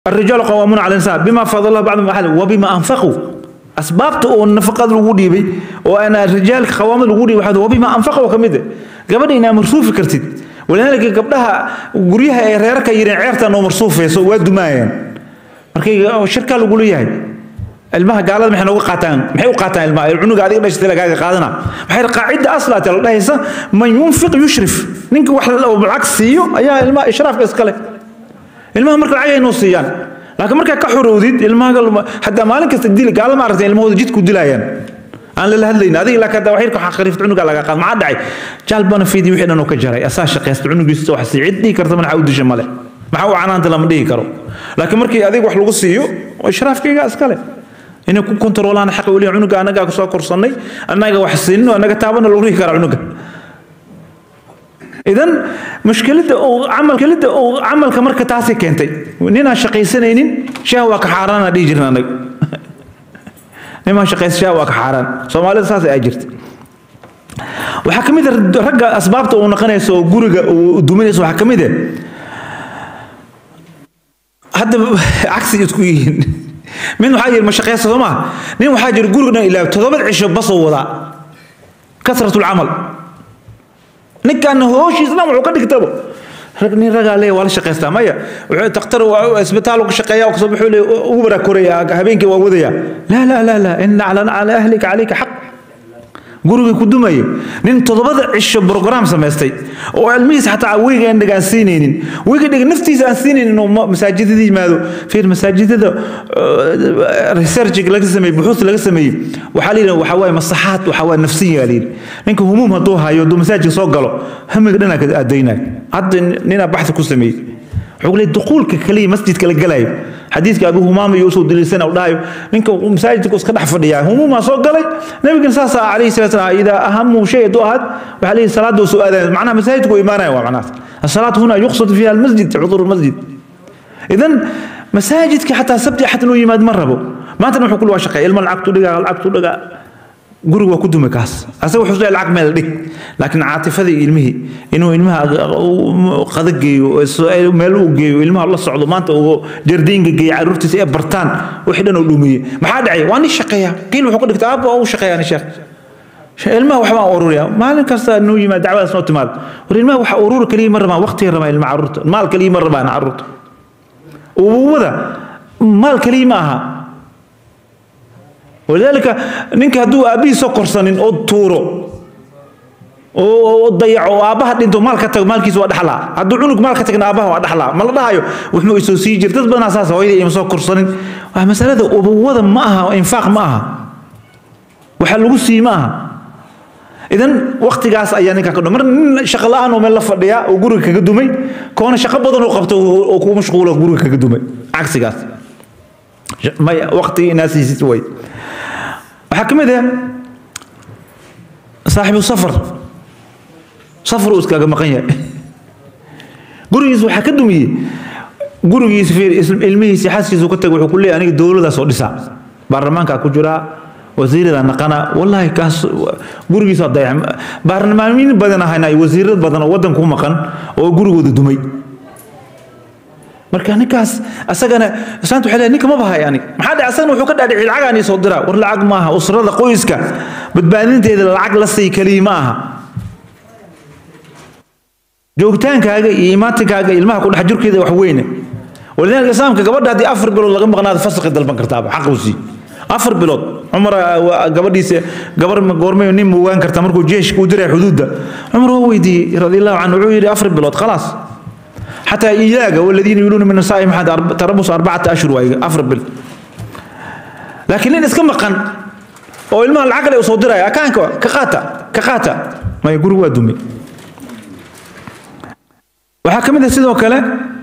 الرجال قوامون على النساء بما فضل الله بعضهم على وبما انفقوا اسبابته oo nafaqad lagu dhiibay oo ana rijaal qawaamad lagu dhiibay waxa wabima anfaqوا kamid gabadha inaa marsuufi kartid walaalka gabdhaha guryaha ay reerka yireen ceerta noo marsuufayso waa dumaayeen markay shirka lagu leeyahay ilmaha gaalada maxay nooga qaataan maxay u qaataan ilmaha cunuga adiga dhashtay lagaaga qaadana maxay qaacida aslaat la dhahaysa man yunfiq yushrif ninka wax lacag siiyo ayaa ilmaha ishraafka iskale ilmaha marka lacag ay noo siiyaan laakiin markaa ka xorowdid ilmaha hadaa maalin kasta dil gaala ma aragtay ilmahooda jidku dilayaan aan lala hadlayn adiga ilaa kada waxyar ka khariifta cunuga laga qaad maxaa dhacay jaal bana fiidi wixii dhan uu ka jaray asaa shaqaysta cunugiisa wax si cid dhihi karta mana u disha male maxaa u canaanta lama dhihi karo laakiin markii adiga wax lagu siiyo ishraafkayga iskale inay ku kontroolaan xaq weli cunuga anagaa ku soo korsannay annaga wax siinno annaga taabana lagu dhihi karaa cunuga idan mushkiladda uu camalkalidda uu camalka marka taasi keentay ninaan shaqaysanaynin shaah waa ka xaaraan aan dhihi jirna anaga nimaan shaqaysa shaah waa ka xaaraan soomaalida saas ay jirta waxaa ka mid a ragga asbaabta uu naqanayso oo guriga uu duminayso waxaa ka mid ah hadda cagsi isku yihiin mid waxaa yiri ma shaqaysa soo maa nin waxaa jira guriga dhan ilaa todobad cisho basoo wadaa kasratu lcamal ninkan hooshiisa dhan wuxuu ka dhigtaba rag nin ragaa leeya waa la shaqaystaa maya wuxuu takhtar isbitaal ku shaqeeya kasoo wuxuu leeya ugu baraa koraya habeenkii waa wadaya laa laa laa laa ina cala ahlika calayka xaq gurigii ku dumaya nin toddobada cisho brograam samaystay oo ilmihiisa xataa weyga aan dhiga aan siinaynin weyga dhiga naftiisa aan siinaynin oo masaajidada yimaado fiir masaajidada research laga sameeyey buxuus laga sameeyey waxaa layidhi waxaa waaye masaxaad waxaa waaye nafsiya layidhi ninka humuum hadduu hayo hadduu masaajidka soo galo hamiga dhanaa ka aadaynaya hadda ninaa baxthi ku sameeyey wuxuu leeyahay duquulka kaliya masjidka la galayo xadiidka abu humaama iyo usoo daliilsan u dhahayo ninka masaajidku iska dhex fadhiyaa humuumaa soo galay nabigana saas calayhi salatu salaam idaa ahamu shay hadduu ahaad waxaa leeyahay salaada soo aadaya macnaha masaajidku imaanaya waa macnahaas الصلاة هنا يقصد فيها المسجد حضور المسجد إذن مساجدك حتى سبتي حتى إنه يماد مرة بو ما تنحو كل واشقة إلما العقد لقى العقد لقى guriga waa ku dumay kaas asaga wuxuu leeyahay lacag meel dhig laakiin caatifadii ilmihii inuu ilmaha qada geeyo meel uu geeyo ilmaha la socdo maanta uu jardiinka geeyo caruurtiisa ee bartaan wixii dhan uu dhumiyey maxaa dhacay waa nin shaqeeya qiil wuxuu ka dhigtay aabba waa u shaqeeyaa nin sheekh ilmaha waxbaan ururiya maalin kasta nuu yimaad dacwadaas noo timaad war ilmaha waxa ururi kaliya ma rabaan waqtiga rabaan ilma caruurta maal kaliya ma rabaan caruurta ubuwada maal kaliya ma aha ولذلك نينك هدو أبي سكر سنين أو تورو oo dayaco aabaha dhinto maal ka tago maalkiisa waa dhaxlaa hadduu cunug maal ka tagna aabaha waa dhaxlaa ma la dhahayo wuxuu isoo sii jir dad badanaa saas hooyadii ima soo korsanin waa masalada ubuwada ma aha infaaq ma aha waxa lagu sii ma aha idan waqtigaas ayaa ninka ka mar nin shaqo la-aan oo meel la fadhiya oo guriga kaga dumay koona shaqo badan oo qabto oo ku mashquulo guriga kaga dumay cagsigaas maya waqti inaasiisid way waxaa ka mid ah saaxibu safar safar uu iskaga maqan yahay gurigiisa waxaa ka dumiyey gurigiisa fiir ilmihiisa xaaskiisa ka tagay wuxuu ku leeyahay aniga dowladaas oo dhisaa baarlamaankaa ku jiraa wasiirada naqana wallahi kaas gurigiisa dayac baarlamaaniin badan ahayna wasiirad badan oo waddan ku maqan oo gurigooda dumay marka ninkaas asagana islaanta waxay leedahay ninka ma bahay anig maxaa dhacay asagana wuxuu ka dhaadhiciyay lacag aan soo diraa war lacag ma aha usrada qoyska badbaadinteeda lacag la sii kaliya ma aha joogitaankaaga iyo imaatinkaaga ilmaha ku dhex jirkeeda wax weyne walidaalika islaamka gabadha haddii afar bilood laga maqnaado fasaqi dalban kartaaba xaq uu sii afar bilood cumar gabadhiisa gabar goormay nin mugaan karta markuu jeeshka u diray xuduudda cumar waa weydiiyey radiallahu canhu wuxuu yidhi afar bilood khalaas حتى إياك والذين يقولون من النساء محد تربص أربعة أشهر وأفر أفربل لكن لين اسكم قن أو المال العقل يصدرها يا كان كقاتا كقاتا ما يقول هو دمي وحكم إذا سيدو كلا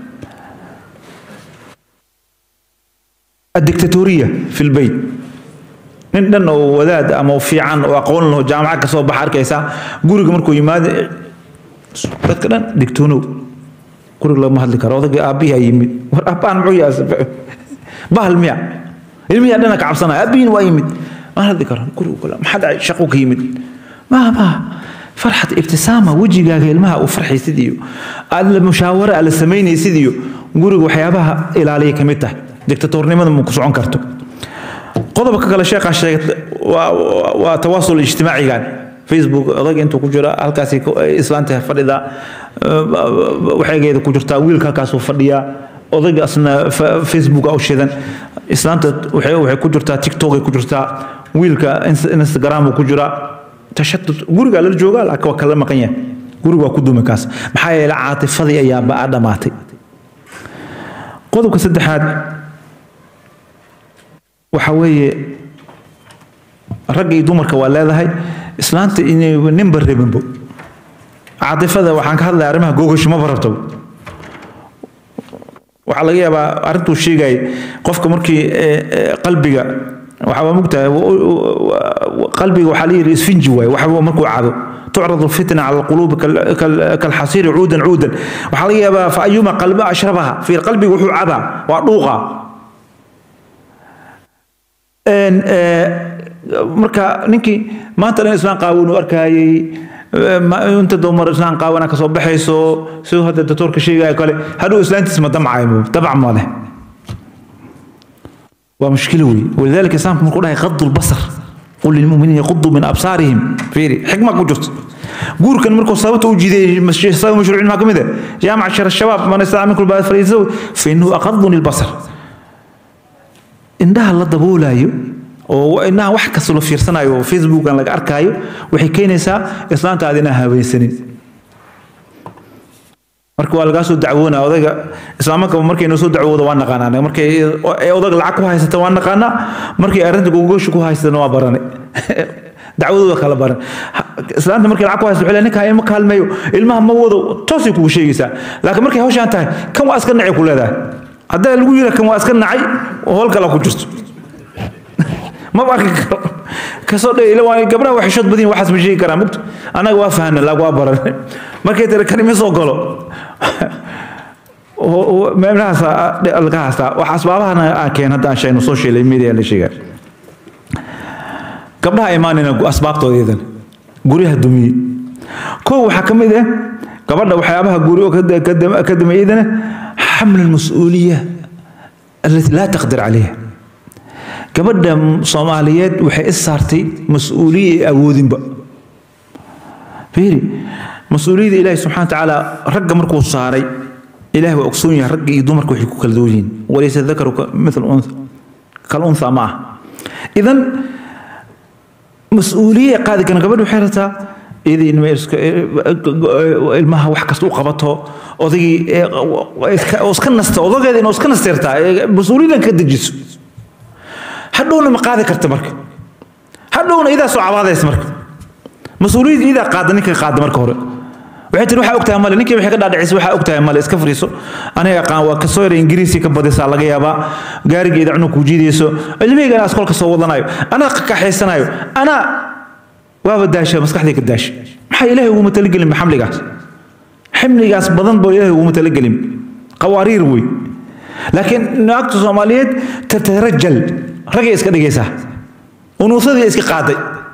الدكتاتورية في البيت nin oo wadaad ama fiican oo aqoon leh jaamacad ka soo baxa arkaysa guriga markuu yimaado dadka dhan digtoonow guriga lagama hadli karo odagii aabbihi aa yimid war aabbaan muxuu yahay bahal miya ilmihi dhana ka cabsanaya aabbihiin waa yimid maan hadli karo guriga kale maxaa dhacay shaqo ka yimid ma ma farxad ibtisaama wejigaaga ilmaha uu farxaysid iyo aad la mushaawara aad la samaynaysid iyo guriga waxyaabaha ilaaliya ka mid tahay dictatornimada ma ku socon karto qodobka kale sheekhaa sheegay waa waa tawaasul ijtimaacigan facebook odayga intuu ku jira halkaasi islaanta fadhida waxaygeeda ku jirtaa wiilka halkaasuu fadhiyaa odayga asna facebook u shidan islaanta waxay waxay ku jirtaa tiktok ay ku jirtaa wiilka instagram uu ku jiraa tashatut guriga la joogaa laakiin waa kala maqan yahay guriga waa ku duumi kaas maxaa yeelay caatifadii ayaa baa dhamaatay qodobka saddexaad waxa weeye ragga iyo dumarka waa leedahay islaanta inay ninba rabinbo caatifada waxaan ka hadlaya arrimaha googasho maba rabto waxaa laga yaabaa arrintuu sheegay qofka markii qalbiga waxaa mugtahay qalbiga waxaa la yidhi isfinji waaye waxba markuu cado تعرض الفتنة على القلوب كالحصير عودا عودا وحاليا فأيما قلب أشربها في القلب وحو عبا وعروغا marka ninkii maanta dhan islaan qaawan uu arkayay inta dumar islaan qaawana ka soo baxayso siduu hadda doctorka sheegaya kale hadhow islaantiis ma damcayo dabc ma leh waa mushkilo wey walidaalika islaamku markuu dhahay qadu lbasar قل للمؤمنين يغضوا من ابصارهم فيري حكمه كجرت قول كان مركو صابته وجدي صار مشروع ما كمده يا معشر الشباب من استطاع منكم بعد فليتزوج فانه اغض البصر indhaha la daboolayo oo inaha wax kasta la fiirsanayo oo facebookan laga arkaayo waxay keenaysaa islaantaada inaa haweensanin marka waa lagaa soo dacwoonaa odayga islaamanka markay noo soo dacwooda waa naqaanaa markay odag lacag ku haysata waa naqaanaa markay arrinta gogoosha ku haysatana waa baranay dacwadooda kala baran islaanta markay lacag ku haysato waxay ninkaa ilma kaalmeeyo ilmaha ma wado toosay kugu sheegaysaa laakiin markay hawshaan tahay kan waa iska nacay ku leedahay haddaa lagu yira kan waa iska nacay oo howl kale ku jirto maba arki karo kasoo dhe ila waa gabdhaha waa xishood badin waxaas ma sheegi karaa mugto annaga waa fahna laag waa baran markay tiri kan ima soo galo meelahaas laga haystaa wax asbaabahana aan keen hadda aan sheegno social media la sheegaa gabdhaha imaanina asbaabtooda iyadan guryaha dumiye kow waxaa ka mid ah gabadha waxyaabaha guri ka damay iyadana xaml almas-uuliya alati laa taqdir calayha gabadha soomaaliyeed waxay is saartay mas-uuliya ay awoodinba fiiri mas-uuliyadda ilaahi subxana wa tacaala ragga markuu saaray ilaah waa ogsoon yahay ragga iyo dumarka waxay ku kala duwan yihiin walaysa dakaru mithal untha kal untha ma ah idan mas-uuliye qaadi karan gabadha waxay rabtaa iyadii ilmaha wax kasta u qabato odaygii iska nasta odageeda inuu iska nasteertaa mas-uuliyadan ka dejiso hadhowna ma qaadi karta marka hadhowna idaa soo cabaadaysa marka mas-uuliyadda idaa qaada ninka qaada marka hore waxay tiri waxaa ogtahay male ninkii waxay ka dhaadhicisay waxaa ogtahay male iska fariiso aniga aqaan waa kasoo yara ingiriisi ka badisaa laga yaabaa gaarigeeda cunug kuu jiidayso ilmihayga anaa iskoolka soo wadanayo anaa kakaxaysanayo anaa waaba daasha maskaxdii ka daasha maxaa ilaahay uguma talagelin xamligaas ximligaas badan boo ilaahay uguma talagelin qawaariir wey laakiin naagta soomaaliyeed tatarajal ragay iska dhigaysaa unuusadii iska qaaday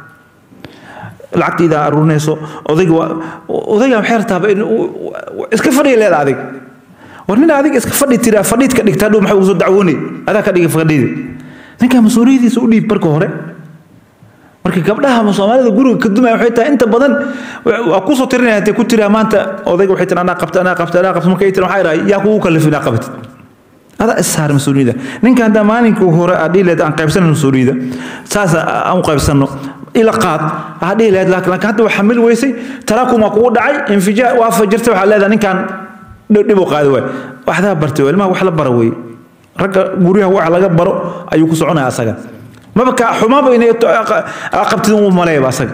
lacagtiida aruurinayso odayga waa odayga waxay rabtaaba in iska fadhiya leeda adig war nin adiga iska fadhi tiraa fadhiid ka dhigta hadhow maxaa ugu soo dacwoonay adaa ka dhigay fadhiida ninkaa mas-uuliyadiisa u dhiib marka hore marka gabdhaha soomaalida guriga ka dumaya waxay tahay inta badan waa kusoo tirinaya intay ku tiraa maanta odayga waxay tiri anaa qabta anaa qabta anaa qabta markay tiri waxaa idhaha yaa kugu kallifin inaa qabatid adaa issaar mas-uuliyadda ninka haddaa maalinka hore aa dhihi lahayd aan qaybsanan mas-uuliyadda saas aan u qaybsanno ila qaad aa dhihi lahayd laakiin laakiin hadda waa xamil weysay taraakum waa kugu dhacay infijaa waa fajirtay waxaa leedahay ninkaan dhib u qaadi waay waxdaa bartay waa ilmaha wax la bara weeye ragga guryaha wax laga baro ayuu ku soconaya asaga maba ka xumaaba inay qabtid u maleeyaba asaga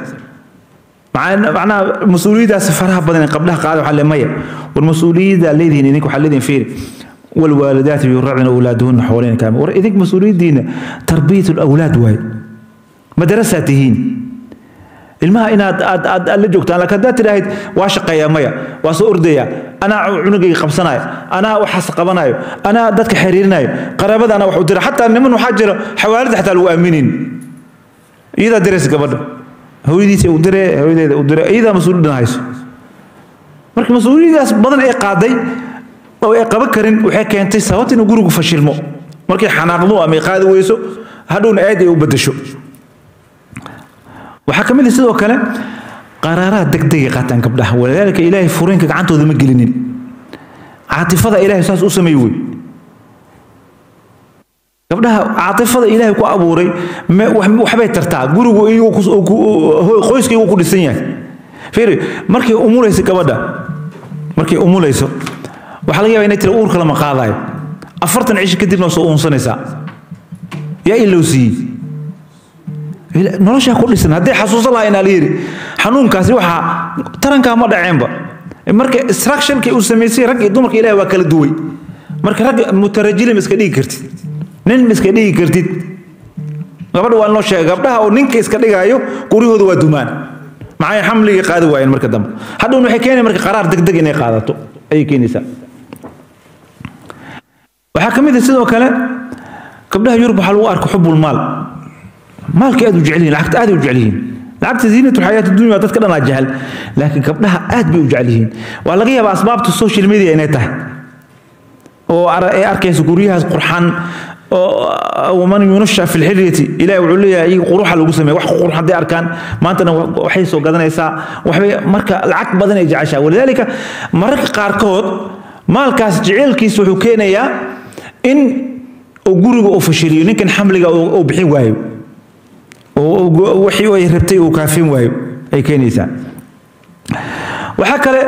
macnaha mas-uuliyaddaas faraha badan ee qabdhaha qaada waxaa le maya war mas-uuliyaddaa leedihiin idinka waxaa leedihiin fiiri والوالدات يرضعن أولادهن حوالين كامل ور إذنك مسؤولية دين تربية الأولاد واي مدرساتهين ilmaha inaad aad aad aad la joogtaan laakiin haddaad tidhaahid waa shaqeeyaa maya waa soo ordaya anaa cunugayga qabsanayo anaa waxaas qabanayo anaa dadka xiriirinayo qaraabada anaa wax u dira xataa niman waxaa jira xawaalida xataa lagu aaminin iyadaa diraysa gabadha hooyadiisa u dire hooyadeeda u dire iyadaa mas-uuliyaddan hayso marka mas-uuliyadaas badan ee qaaday oo ay qaban karin waxay keentay sababta inuu gurigu fashilmo markay xanaaqdo ama ay qaadi weyso hadhowna aad ay u bedesho waxaa ka mid ah sidoo kale qaraaraha degdegay qaataan gabdhaha walidaalika ilaahay furiinka gacantooda ma gelinin caatifada ilaahay saas u sameey wey gabdhaha caatifada ilaahay ku abuuray waxbay tartaa gurigu qoyska igu ku dhisan yahay fiiri markay umulayso gabadha markay umulayso waxaa laga yaba inay tira uurka lama qaadayo afartan cishi kadibna soo uunsanaysaa yaa ilow siiyey noloshaa ku dhisan hadday xasuusan lahaa inaa la yidhi xanuunkaasi waxaa tarankaa ma dhaceenba marka instructionkii uu samaysay rag iyo dumarka ilahi waa kala duway marka rag mutarajili ma iska dhigi kartid nin ma iska dhigi kartid gabadha waa noo sheegay gabdhaha oo ninka iska dhigaayo guryahooda waa dumaan maxay xamligii qaadi waayeen marka dambe hadhowna waxay keenaya marka qaraar degdeg inay qaadato ayay keenaysaa waxaa ka mid ah sidoo kale gabdhaha yurub waxaa lagu arka xubul maal maalka aad u jecel yihiin lacagta aad u jecel yihiin lacagta ziinatu xayaat dunya dadka dhan aa jecel laakiin gabdhaha aad bay u jecel yihiin waa laga yaabaa asbaabta social media inay tahay oo ay arkayso guryahaas qurxan waman yunasha fi lxilyati ilahi wuxuu leeyahay iyaga quruxa lagu sameeya wax qurux hadday arkaan maantana waxay soo gadanaysaa waxbay marka lacag badan ay jeceshaa walidaalika mararka qaarkood maalkaas jeceelkiisa wuxuu keenayaa in uu guriga uu fashiliyo ninkan xamliga uu bixin waayo wixii ay rabtay uu kaafin waayo ay keenaysaa waxaa kale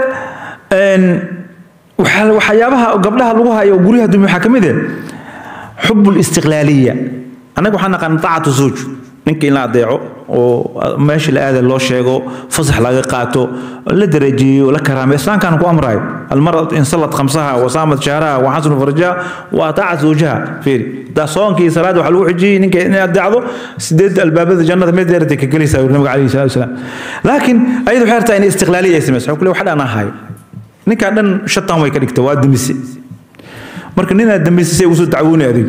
waxyaabaha gabdhaha lagu hayo guryaha dumya waxaa ka mid ah xub listiqlaaliya annaga waxaan naqaan taacatu zawj ninka in la adeeco oo meesha la aada loo sheego fasax laga qaato la darajeeyo la karaamay islaamkaan ku amrayo almarad in salad khamsaha wasaamat shahraha waxasnu farjaha waa taacat zawjaha fiiri daa soonkii salaada waxaa lagu xijiyey ninka inay adeecdo sideed albaabada jannada mid dheeratay ka gelaysaa yuri nabiga calayhi salatu wasalaam laakiin ayadu waxay rabtaa inay istiqlaaliya ay samayso waxaa ku le wax dhan ahayo ninkaan dhan shatan way ka dhigta waa demise marka ninaad dambaysa say usoo dacwoonay adiga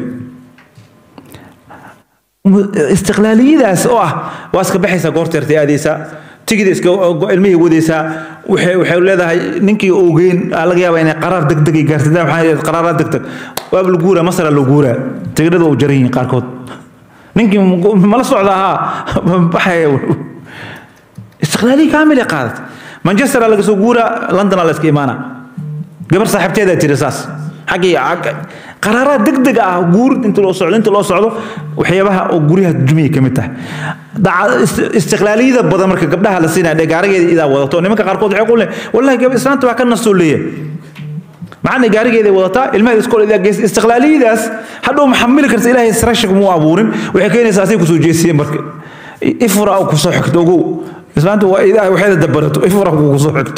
istiqlaaliyadaas oo ah waa iska baxaysaa goorteertay aadaysaa tigida iska ilmihii wadaysaa waxay waxay leedahay ninkii ogeyn laga yaabaa inay qaraar degdeg ay gaartay waxaa qaraaraad degdeg waaba la guuraa masara la guuraa tigidhada u jaran yihiin qaarkood ninkii mala socda ahaa baxaya istiqlaaliyi kaamil ay qaadat manchesteraa laga soo guuraa londonaa la iska imaanaa gabar saaxiibteedaa tiri saas xaggii qaraaraad degdeg ah guur inta loo socdo inta loo socdo waxyaabaha oo guryaha dumiya ka mid tahay istiqlaaliyada badan marka gabdhaha la siinaya dhee gaarigeeda idaa wadato nimanka qaarkood waxay ku leeyahay wallahi gab islaanta waa ka nastoo leeyahay macana gaarigeeda wadataa ilmaheeda iskool idaa geysa istiqlaaliyadaas hadhow ma xamili karta ilaahay srashak muu abuurin waxay keenaysaa asay kusoo jeesiyeen marka ifra oo kusoo xigto ogow islaanta waa idaa waxeeda dabarato ifra kusoo xigto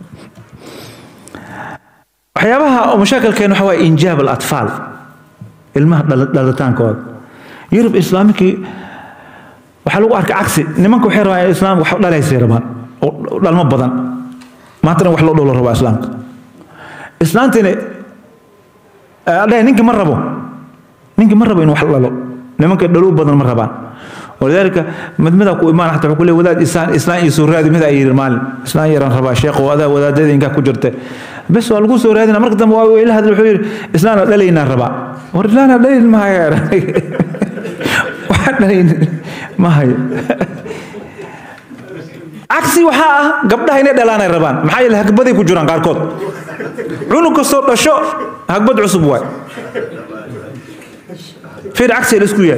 waxyaabaha oo mashaakilkeen waxa waaye injaab alatfaal ilmaha dhalitaankooda yurub islaamikii waxaa lagu arkay cagsi nimanka waxay rabaan islaam wax dhalaysay rabaan oo dhalmo badan maantana wax loo dholo rabaa islaamka islaantina adhahay ninki ma rabo ninki ma rabo in wax dhalo nimanka dhalow badan ma rabaan ولذلك مدمدا كو إيمان حتى كل ولاد إسلام إسلام يسور هذه ماذا يرى مال إسلام يرى ربا شيخ وهذا وهذا هذا إنك كجرته بس والقو سور هذه مرك دم وإلى هذا الحوير إسلام لا لينا ربا ورجلنا لا لين ما هي واحد لين ما هي عكسي وحاء قبلها هنا دلانا الربان محايا الهكبدي كجران قاركود عنق الصوت الشو هكبد عصب واي في العكس الاسكوية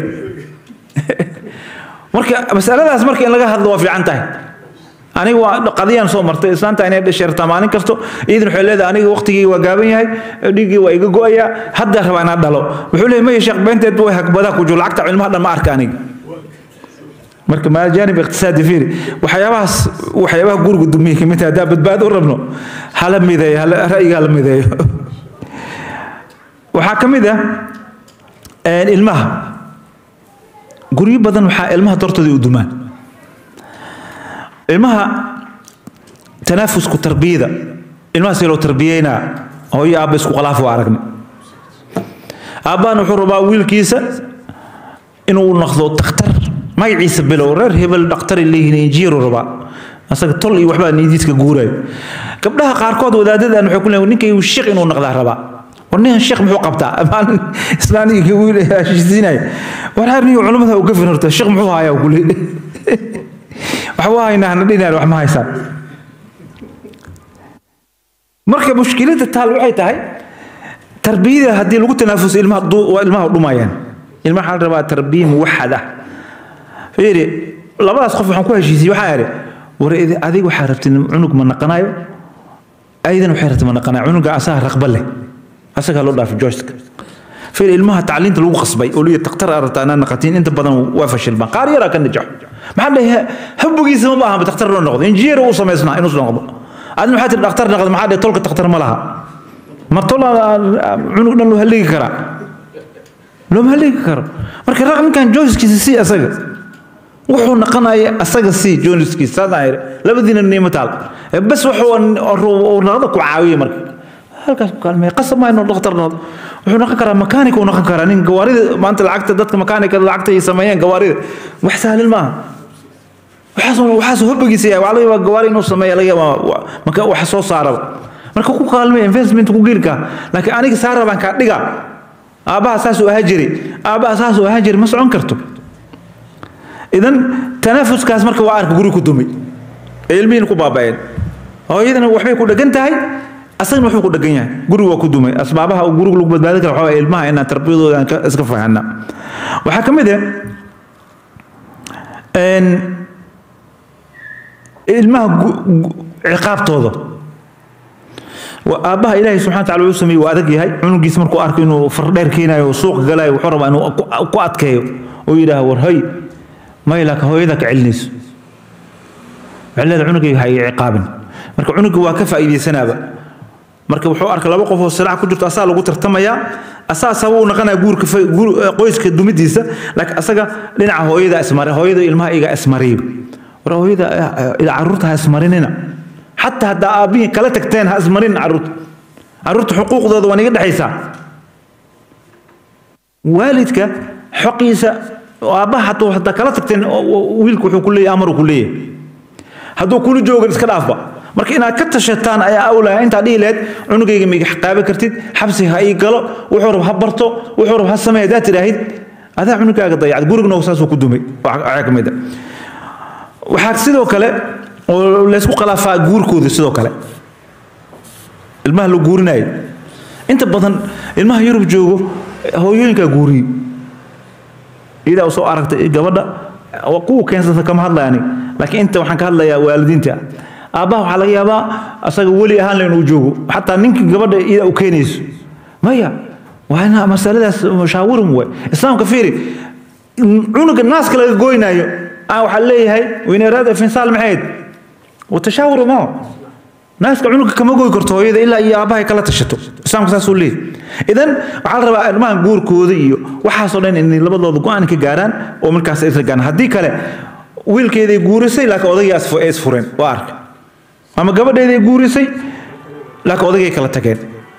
marka masaladaas marka in laga hadlo waa fiican tahay aniga waa qadiyaan soo martay islaanta inay dhasheertaa maalin kasto iidan waxay leedahay aniga waqtigii waa gaaban yahay dhiiggii waa iga go'aya hadda rabaa inaan dhalo wuxuu leeyahay maya sheekh beenteed way hagbadaa ku jiro lacagta cilmaha dhan ma arka aniga marka maa jaanib iqtisaadi fiiri waxyaabahaas waxyaabaha guriga dumiya kamid tahay haddaa badbaado u rabno hala mideeyo hala ra'yiga hala mideeyo waxaa ka mid ah ilmaha guryo badan waxaa ilmaha dartooda u dumaan ilmaha tanaafusku tarbiyada ilmaha si loo tarbiyeynaa hooyo aabba isku khalaaf waa aragna aabbahana wuxuu rabaa wiilkiisa inuu noqdo dakhtar magaciisa bilow reer hebel dhakhtar leeyihiin injiiru rabaa asaga tol iyo waxbaa niidiiska guurayo gabdhaha qaarkood wadaadadan waxay ku leeyihin ninkay shiq inuu noqdaa rabaa war ninkan sheekh muxuu qabtaa maalin islaaniga wiil heshiisiinaya war har niyo culimada u gafin horta sheekh muxuu hayaa kule waxba haynaa hana dhinaan wax ma haysaan marka mushkiladda taal waxay tahay tarbiyada haddii lagu tanaafuso ilmaha ilmaha dhumayaan ilmaha waxaa la rabaa tarbiya muwaxad ah fiiri labadaas qof waxaan ku heshiisiyey waxaa idhi war adiga waxaa rabtay cunug ma naqanayo aydan waxay rabtay ma naqanayo cunuga asaga raqba leh asagaa loo dhaafay joyska fiir ilmaha tacliinta lagu qasbay oo liya taktar aragta anaa naqatiin inta badan waa fashilmaan qaar yaraa ka najaxo maxaa dhahay habbogiisa ma baahanba taktar loo noqdo injineer uu samaysnaa inuu noqdo adina maxaa tiri dhaktar noqdo maxaa dhahay tolka taktar ma laha ma tol cunug dhan loo haligi karaa looma haligi karo marka raq ninkan joyskiisa si asaga wuxuu naqanaya asaga si joyskiisa saasaan yidhi labadiina niimo taal bas wuxuu naqda ku caawiya marka halkaas ku kaalmeeya qasab maa inuu dhakhtar noqdo wuxuu noqon karaa makaanik uu noqon karaa nin gawaarida maanta lacagta dadka makaanikada lacagta ay sameeyeen gawaarida wax sahlan maaha waxaasoo waxaasoo hobbigiisa yahay waxaa laga yaabaa gawaari inuu sameeya laga yaabaa maka wax soo saaraba marka ku kaalmeeya investment ku geelkaa laakiin aniga saara baan kaa dhiga aabbaha saasuu ahaa jiray aabbaha saasuu ahaa jiray ma socon karto idan tanaafuskaas marka waa arka guri ku dumay ee ilmihiina ku baaba'een hooyadana waxbay ku dhegan tahay asagna wuxuu ku dhegan yahay guriga waa ku dumay asbaabaha uu guriga lagu badbaadin kara waxaa ilmaha inaan tarbiyadooda aan iska fahanna waxaa ka mid ah ilmaha ciqaabtooda aabbaha ilaahay subxana wataala wuxuu sameeyey waa adag yahay cunugiisa markuu arko inuu fardheer keenayo oo suuqa galayo wuxuu rabaa inuu ku adkeeyo oo yidhaaha war hoy may laakiin hooyada ka celinayso waxay leedahay cunugay ha iga ciqaabin marka cunuga waa ka faa'iidaysanaaba marka wuxuu arkay laba qof oo silaac ku jirto asaa lagu tartamayaa asaa sabab uu naqanaya guurka qoyska dumidiisa laakiin asaga dhinaca hooyada ismare hooyada ilmaha iga ismariyo war hooyada carruurta ha ismarinina xataa haddaa aabbihii kala tagteen ha ismarin carruurta carruurta xuquuqdooda waa niga dhexaysaa waalidka xoqiisa aabbaha hadduu haddaa kala tagteen wiilku wuxuu ku leeyahay amaruu ku leeyahay hadduu kula joogan iska dhaafba marka inaad ka tashataan ayaa awlaya intaa dhihi lahayd cunugayga ma iga xaqaabi kartid xabsi ha ii galo wuxuu rab ha barto wuxuu rab ha sameey haddaad tidhaahid adaa cunugaaga dayacad gurigna saasuu ku dumay waxaa ka mid a waxaa sidoo kale oo laysku khilaafaa guurkooda sidoo kale ilmaha la guurinayo inta badan ilmaha yurub joogo hooyooyinkaa guuriyo iyadaa u soo aragtay gabadha kuwa keensata kama hadlayani laakiin inta waxaan ka hadlayaa waalidiinta aabbaha waxaa laga yaabaa asaga weli ahaan la inuu joogo xataa ninka gabadha iyadaa u keenayso maya waa ina masaladaas mushaawirin way islaamka fiiri cunuga naaska laga goynaayo aan waxaa leeyahay weyneeraada finsaal maxayd watashaawuru maa naaska cunuga kama goy karto hooyada ilaa iyo aabbahay kala tashato islaamka saasuu leeyahy idan waxaa la rabaa ilmahan guurkooda iyo waxaasoo dhan inay labadooda go-aan ka gaaraan oo markaas isla gaaraan haddii kale wiilkeeday guurisay laakiin odagii ay isfureen waa arka ama gabadheeday guurisay laakiin odagay kala tageen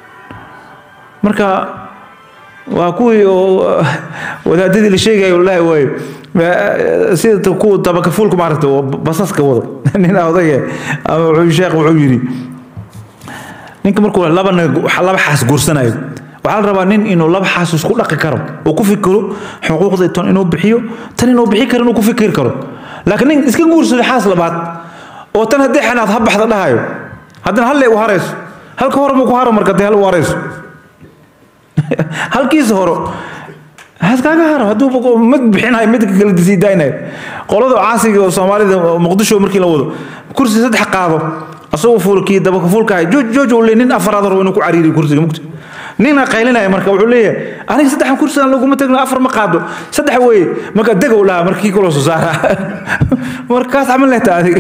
marka waa kuwii oo wadaadadii la sheegaya wallaahi waayo sida kuwa dabakafuulka maaragta oo basaska wado nin odage ama wuxuu sheekh wuxuu yidhi ninka markuu laba laba xaas guursanayo waxaa la rabaa nin inuu laba xaas isku dhaqi karo oo ku fikiro xuquuqda tan inuu bixiyo tan inuu bixi karo inuu ku fikiri karo laakiin nin iska guursado xaas labaad oo tan haddii xanaad ha baxda dhahayo haddana halle u harayso halka hore buu ku haro marka dee hal u harayso halkiisa horo haskaaga haro hadduu mid bixinayo midka kale sii daaynayo qolada caasiga oo soomaalida muqdisho markii la wado kursi saddex qaado asagoo fuulkii dabaka fuulkahay jooj jooj uu leeyahay nin afaraad hore inuu ku cariiriyo kursiga mugta nina qaylinaya marka wuxuu leeyahay aniga saddexan kursigan laguma tagno afar ma qaado saddex weeye marka deg uu lahaa markii kaloo soo saara markaas camal lehta adig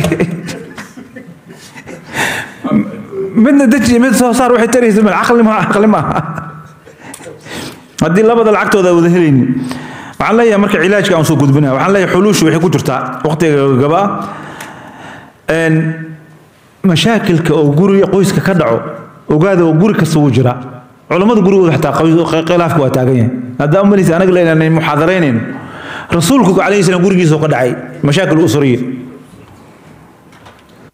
midna deji mid soo saar waxay taraysa mal caqli ma caqli maaha haddii labada lacagtooda wada helaynin waxaan leeyahay marka cilaajka aan soo gudbinaya waxaan leeyahay xuluushu waxay ku jirtaa waqtiga gaba ah mashaakilka oo guriga qoyska ka dhaco ogaada oo guri kasta wuu jiraa culammada gurigooda xataa khilaafka waa taagan yahay haddaa umalaysa anaga leenaanay muxaadaraynayno rasuulku calayhi salaam gurigiisa ka dhacay mashaakil usuriya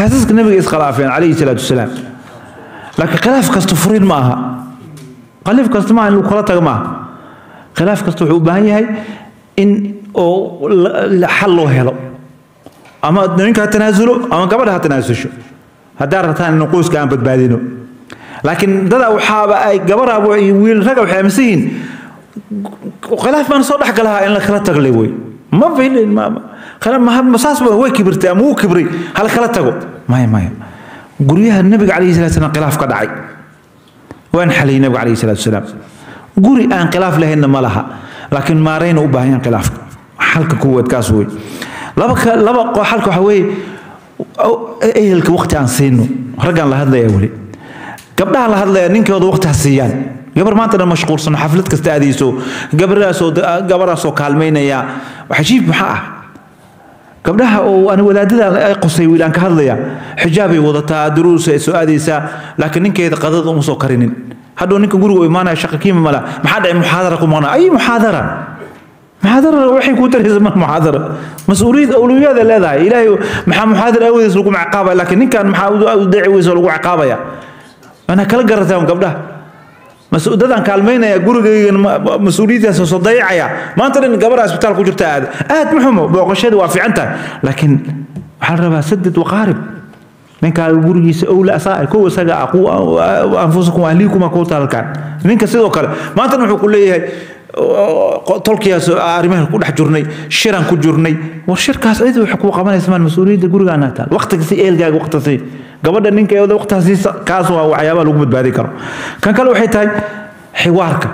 xaasaska nabiga iskhilaafeen calayhi salaatu wasalaam laakiin khilaaf kasta furin ma aha khaliif kasta maaha in lagu kala tago maaha khilaaf kasta wuxuu u baahan yahay in oo xal loo helo ama ninka ha tanaasulo ama gabadha ha tanaasusho haddaa rabtaan in qoyska aan badbaadino laakiin dada waxaaba ay gabaraaba iyo wiil raga waxay aaminsan yihiin khilaaf baan soo dhex galahaa in la kala taglay wey ma filin saas ba way kibirtay ama wuu kibray hal kala tago maya maya guryaha nabiga calayhi salatu wasalaam khilaaf ka dhacay waan xaliyay nabiga calayhi salatu wasalaam guri aan khilaaf lahaynna ma laha laakiin maarayna u baahan yahan khilaafka xalka kuwaad kaas wey laba laba xalka waxa weeye ehelka waqti aan siino raggaan la hadlaya weli gabdhaha la hadlaya ninkooda waqti ha siiyaan gabar maanta dhan mashquulsan xaflad kasta aadayso gabaraasoo gabaraasoo kaalmaynaya cajiib maxaa ah gabdhaha oo aan wadaadada ay qosay wiil aan ka hadlaya xijaabay wadataa duruus ay soo aadaysaa laakiin ninkeeda qadada uma soo karinin hadhow ninka guriga u imaanaya shaqa kiima mala maxaa dhacay muxaadara ku maqnaa ay muxaadara muxaadara waxay ku taraysa mar muxaadara mas-uuliyad awliyaada leedahay ilaahay maxaa muxaadara awoodees lagu ciqaabaya laakiin ninkan maxaa u deeci weysa lagu ciqaabaya anaa kala garataan gabdhaha mas-uudadaan kaalmaynaya gurigaygan mas-uuliyaddaas soo dayacaya maanta dhan gabarha isbitaal ku jirta aad aad muxumo booqashada waa fiican tahay laakiin waxaa la rabaa saded waqaarib ninkaa gurigiisa owla asaa kow isaga aqu anfusakum ahliikuma ku taalkaan ninka sidoo kale maanta wuxuu ku leeyahay tolkiyaas arrimaha ku dhex jirnay shiran ku jirnay war shirkaas cid wax kuu qabanaysa maan mas-uuliyadda gurigaana taal waqtiga si eelgaaga waqti sii gabadha ninkeeda waqtigaasi kaas waa waxyaabaha lagu badbaadi karo kan kale waxay tahay xiwaarka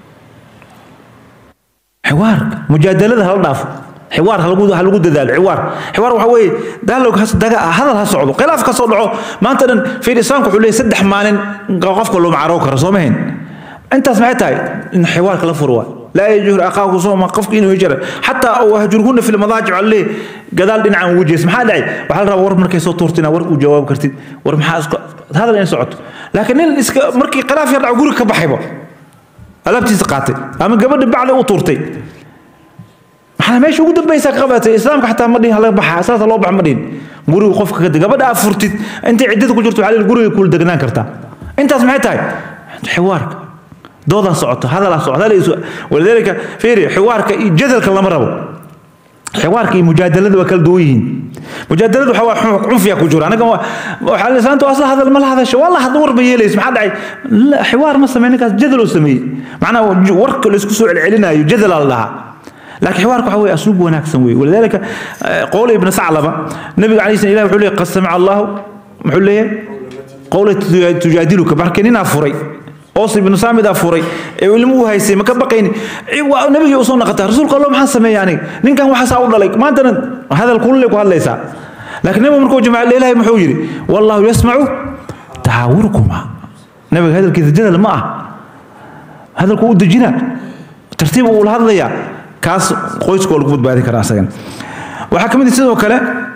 xiwaarka mujaadalada hala dhaafo xiwaar halagu halagu dadaalo xiwaar xiwaar waxa weeye dialog has daga hadal ha socdo khilaaf ka soo dhaco maanta dhan fiir islaamku wuxuu leeyahay saddex maalin qofka loo macaroo karo soo mahayn intaas maxay tahay in xiwaarka la furo waa laa yajhur aqaahu sooma qofka inuu hijra xataa wahjurhunna fi lmadaajic alle gadaal dhinacan wujees maxaa dhacay waxaa la rabaa war markay soo tuurtina war uu jawaab kartid war maxaa isku hadal in socoto laakiin nin iska markii khilaaf yar dhaco guriga ka baxayba alaabtiisa qaatay ama gabadha bacda u tuurtay maxaa meesha ugu dambaysa ka qabatay islaamka xataa ma dhihin hala baxa saasa loo bax ma dhihin guriga qofka ka gabadha aad furtid intay ciddada ku jirto waxaa guriga kula degnaan kartaa intaas maxay tahay xiwaarka doodaa socoto hadalaa socoto walidaalika fiiri xiwaarka iyo jadalka lama rabo xiwaarka iyo mujaadalada waa kala duwan yihiin mujaadaladu waxa waa cunfiya ku jiro anaga waxaa lisaanta asla hadal ma la hadasho waa la hadlo war ma yeelayso maxaa dhacay xiwaar ma sameey ninkaas jadal oo sameeyey macnaha warka la isku soo celcelinayo jadalaa la dhahaa لكن حوارك هو أسلوب وناكسن وي ولذلك قول ابن ثعلبة النبي عليه الصلاة والسلام يقول قد سمع الله محل له قول تجادلك بركننا فري أوصي بن سامد أفوري علمو هايسي ما كبقين النبي يوصلنا قطع رسول الله ما سمي يعني نين كان وحسا أقول لك ما أنت هذا الكل لك وهذا ليس لكن النبي مركو جماعة الليلة محوجري والله يسمع تحاوركما النبي هذا الكذا جدل معه هذا الكو دجنا ترتيب أقول هذا يا kaas qoyska oo lagu badbaadi karaa asagan waxaa ka mid sidoo kale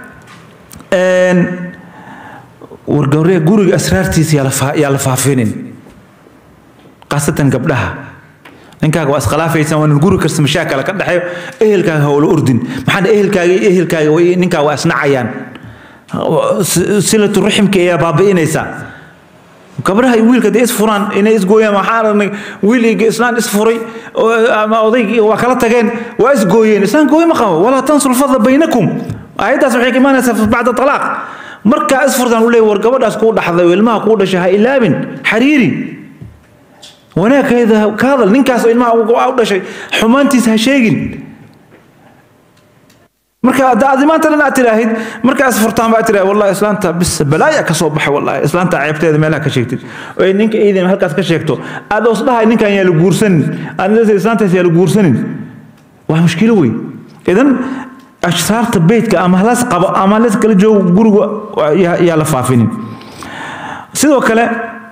wargawriga guriga asraartiisa yaa la faafinin khaasatan gabdhaha ninkaaga waa iskhilaafaysan waa guri kasta mashaakala ka dhexeeyo ehelkaaga hawla ordin maxaa ehelkaaga iyo ehelkaaga ninkaa waa isnacayaan silatu raximka ayaa baabi'inaysaa gabdhaha iyo wiilka dee isfuraan inay isgooyaan waxaa aragnay wiil iyo islaan isfuray ama odaygii waa kala tageen waa isgooyeen islaan gooy ma qabo walaa tansur fadla baynakum aayaddaas waxay ka imaanaysaa bacda talaaq markaa isfurtaan u leeyahy war gabadhaas kuu dhaxday oo ilmaha kuu dhashay ha ilaabin xariiri wanaagkeeda ka hadal ninkaas oo ilmaha u dhashay xumaantiisa ha sheegin marka adi maanta dhan aad tiraahid markaas furtaan baa tiraahid wallahi islaanta bis balaaya ka soo baxay wallahi islaanta ceebteeda meelaha ka sheegtid oo ninka iidin halkaas ka sheegto aad os dhahay ninkan yaa la guursanin aad leedahay islaantaas yaa la guursanin waa mushkilo wey idan ashsaarta beydka ama halas qabo ama halas kala joogo guriga yaa la faafinin sidoo kale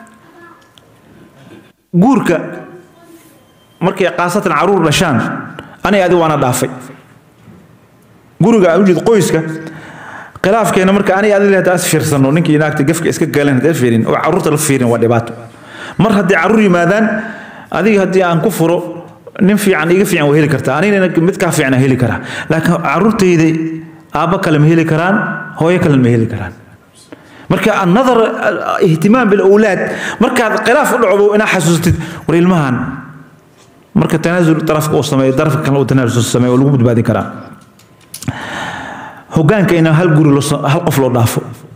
guurka markay qaasatan caruur dhashaan anay adi waana dhaafay guriga aan u jeed qoyska khilaafkeena marka aniga adiga hadda as fiirsano ninkii naagta gafka iska galan hadda fiirin oo carruurta la fiirin waa dhibaato mar haddii carruur yimaadaan adiga haddii aan ku furo nin fiican iga fiican waa heli kartaa anigana mid kaa fiican heli karaa laakiin carruurtayda aabbo kale ma heli karaan hooyo kale ma heli karaan marka another ihtimaam bilawlaad markaad khilaaf u dhacdo inaa xasuusatid war ilmahan marka tanaasul darafka uu sameeyo darafka kale uu tanaasul sameeyo lagu badbaadin karaa hogaanka in hal guri hal qof loo dhaafo